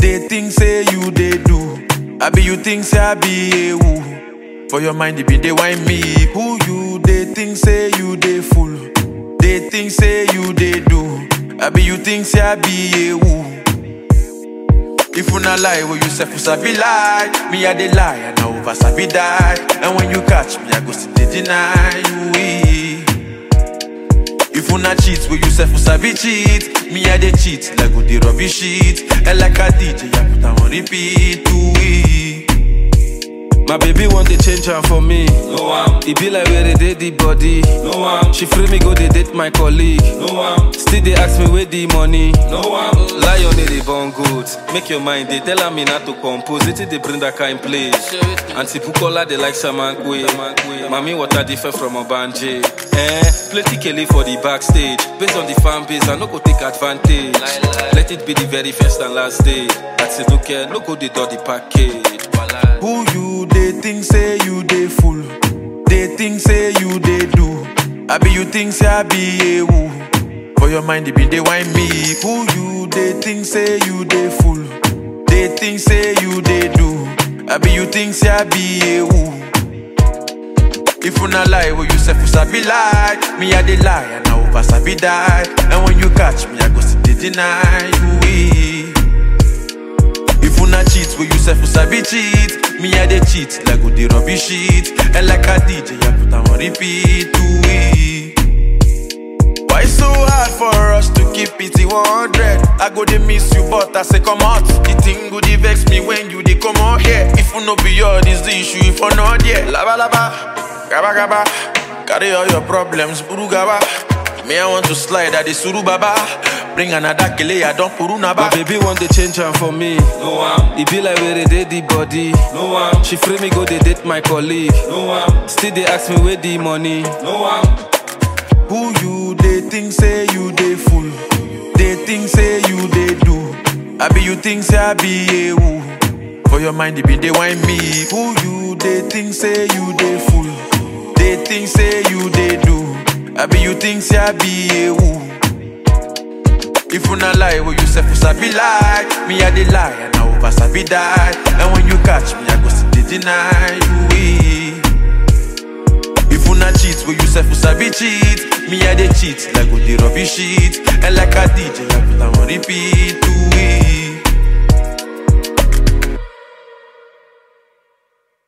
they think say you they do. I be you think say I be a woo. For your mind, it be they whine me. Who you they think say you they fool. They think say you they do. I be you think say I be a woo. If you not lie, well you say for sabi lie. Me I dey lie and I over sabi die. And when you catch me, I go still dey deny you. eh. If you not cheat, well you say for sabi cheat. Me I dey cheat like go dey rubbish shit. And like a DJ, I put am on repeat. Ooh, eh. My baby want to change her for me. No am, It be like where they did the body. no am, She free me go they date my colleague. no am, Still they ask me where the money. no am. Lion they born good. Make your mind they tell her me not to compose. It they bring that kind place. Auntie Bukola they like Samankwe. Mami water different from Obanje. Eh, plenty Kelly for the backstage. Based on the fan base, I no go take advantage. Let it be the very first and last day. That's it, no care, no go the do the package. Who you they think say you they fool? They think say you they do. I be you think say I be a woo. For your mind, it be they whine me. Who you they think say you they fool? They think say you they do. I be you think say I be a woo. If you not lie, well you say for sabi lie. Me I dey lie and I over sabi die. And when you catch me, I go still dey deny you. eh. If you not cheat, well you say for sabi cheat. Me I dey cheat like go dey rubbish shit. And like a DJ, I put am on repeat. Ooh, eh. Why so hard for us to keep it in 100? I go dey miss you, but I say come out. The thing go dey vex me when you dey come out here. If you no be your this the issue, if you not there, laba laba, gaba gaba, carry all your problems, buru gaba. Me I want to slide at the suru baba. Bring another kele, I don't puru My naba. baby want to change her for me. No am, It be like where they did the body. no am, She free me go they date my colleague. no am, Still they ask me where the money. no am. Who you they think say you they fool? They think say you they do. I be you think say I be a woo. For your mind, it be they whine me. Who you they think say you they fool? They think say you they do. I be you think say I be a woo. If you not lie, well you say for sabi lie. Me I dey lie and I over sabi die. And when you catch me, I go still dey deny you. eh. If you not cheat, well you say for sabi cheat. Me I dey cheat like go dey rubbish shit. And like a DJ, I put am on repeat. Ooh, eh.